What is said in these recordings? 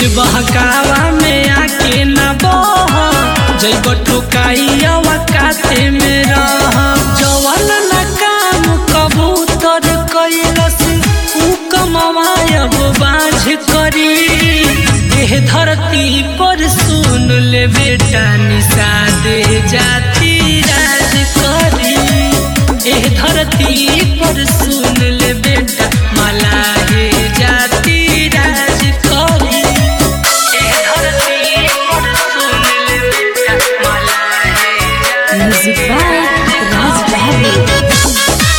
बहकावा में आके न बह जैब ठोकाइया काते में रह जवन न काम कबूतर कैलस ऊ कमायब बाझ करी एह धरती पर सुन ले बेटा निषादे जाति राज करी एह धरती पर सुन ले बेटा मलाहे जाति राज करी एह धरती पर सुन ले बेटा मलाहे जाति Music by Raj Babu.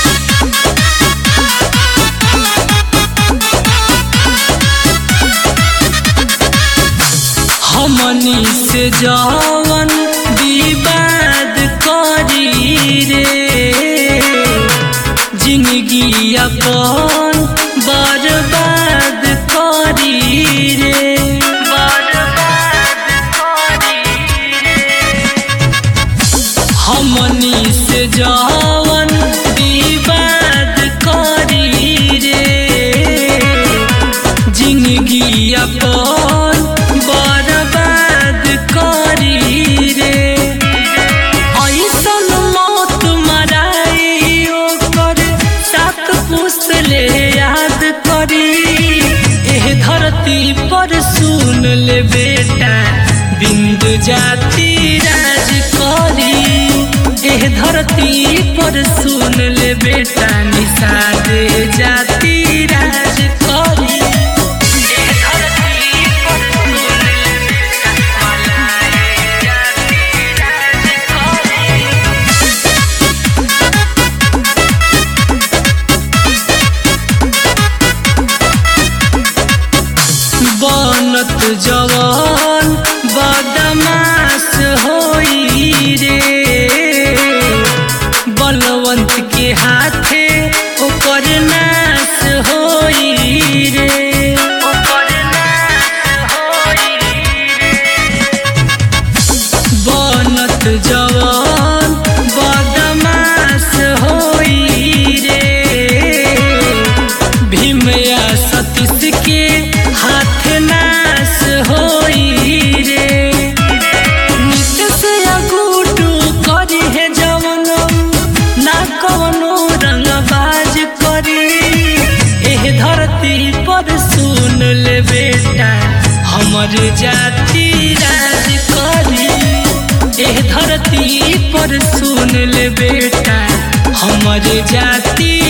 हमनी से जवन विवाद करी रे जिंदगी अपन बर्बाद करी रे बर्बाद करी रे हमनी से जवन विवाद करी रे जिंदगी अपन बर्बाद करी रे ऐसन मौत मराई ओकर सात पुस्त ले याद करी एह धरती पर सुन ले बेटा बिंदु जाति राज करी एह धरती पर सुन ले बेटा निषाद जाति राज करी एह धरती पर सुन ले बेटा मलाए जाति राज करी बनत जवान बदमाश होई रे बलवंत के हाथे ओकर नाश होई रे ओकर नाश होई रे बनत जवान बदमाश होई रे भीमया सतीश के हाथ नाश होई रे नित्य से अगूटू करी है जवन ना कवनो रंगबाज करी एह धरती पर सुन ले बेटा हमर जाति राज करी एह धरती पर सुन ले बेटा हमर जाति